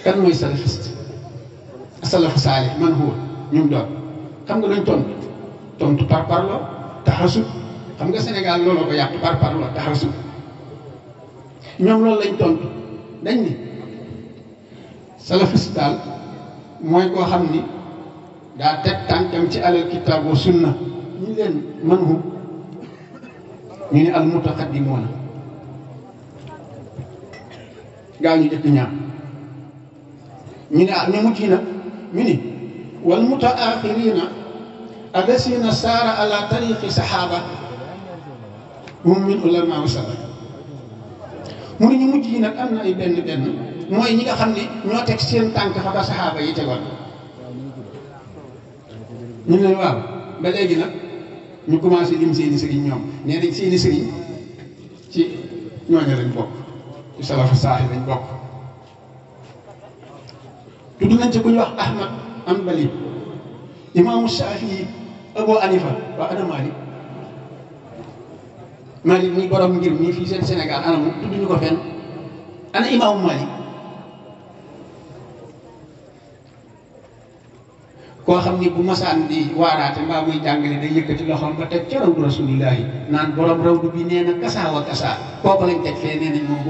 kan mooy salafiste salafu saalih man huwa ñu doon xam nga luñ tontu tontu par parlo taxasub xam nga Sénégal looloo ko yàq par parlo taxasub ñoom loolu lañ tontu dañ ni salafiste daal mooy koo xam ni daa teg tànkam ci alal kitaab wa sunna ñu leen man hu ñu ne al mutaqaddimoona gaa ñu jëkk ñaar ñu ne ah ñu mujj nag ñu ni wal mutaaxirina alasina saara ala tariqi saxaaba hum min ulama wa salaf mu ne ñu mujj yi nag am na ay benn benn mooy ñi nga xam ne ñoo teg seen tànk fa ba saxaaba yi tegoon ñu ne waaw ba léegi nag ñu commencé lim seeni sëriñ ñoom nee nañ seeni sëriñ ci ñooñu lañ bokk ci salafu saaxi lañ bokk tudd nañ ci ku ñu wax Ahmad Hanbali imaamu Shafii Abu Hanifa waa ana Malik Malik muy borom ngir mii fii seen Sénégal ana mu tudd ñu ko fenn ana imaamu Malik koo xam ni bu masaan di waaraate mbaa muy jàngale day yëkkati loxoom ba teg ca rawdu rasulillahi naan borom rawdu bi nee na kasaa wa kasaa kooku lañ teg fee nee nañ moom